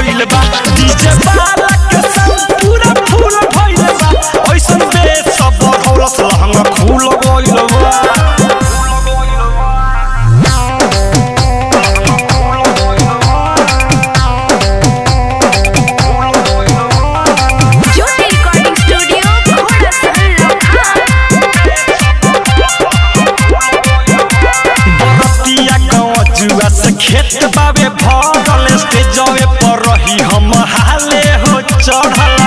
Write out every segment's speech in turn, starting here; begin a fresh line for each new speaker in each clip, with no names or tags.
गइल बा डीजे वाला के संग पूरा फूल भइल बा ऐसन बेस सब हौलस लहंगा खुल गइल बा
ज्योति रिकॉर्डिंग स्टूडियो घोड़ा सहल लखा
बरतिया गजुआ से खेत बावे भरल स्टेजवे पर रही हम हाले हो चढ़ला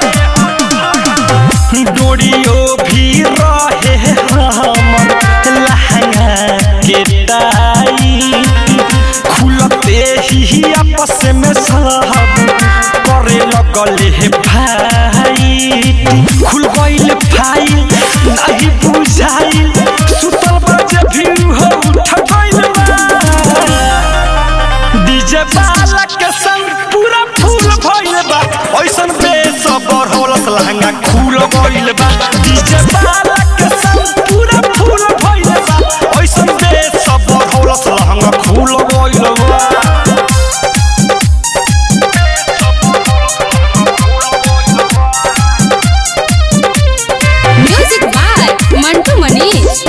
डोरियो भी रहे हमर लहंगा के टाइट खुलते ही आपस में सब करे लगले हे भाई खुल गइल फाइल नहीं बुझाइल सुतल बजे भी हो उठ गइल बा डीजे वाला के संग पूरा फूल भइल बा ऐसन बेस बढ़ौलस लहंगा खुल गइल बा डीजे वाला के संग पूरा फूल भइल बा ऐसन बेस बढ़ौलस लहंगा खुल गइल बा
म्यूजिक बाय मंटू मनीष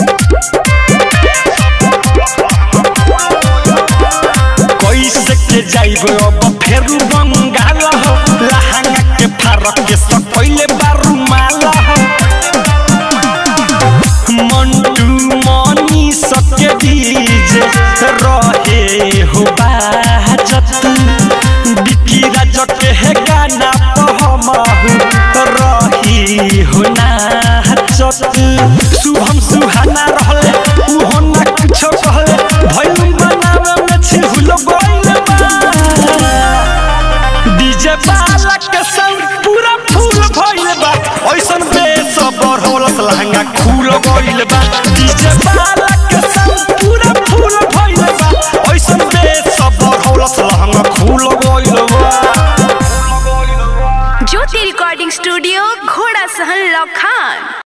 कैसे के जाइब अब फेरू बंगाल हो लहंगा के फारक के सकैले बारू माल हो मंटू मनी सके डीजे रहे हो बाजत बिकी राज के है गाना तो हम रही हो नाचत शुभम सुहाना रहले उहो ना कुछो कहले भइल बनावे में छिहुल गइल बा डीजे वाला के संग पूरा फूल भइल बा ऐसन बेस बढ़ौलस लहंगा खुल गइल बा डीजे वाला के संग पूरा फूल भइल बा ऐसन बेस बढ़ौलस लहंगा खुल गइल बा
ज्योति रिकॉर्डिंग स्टूडियो घोड़ा सहल लखान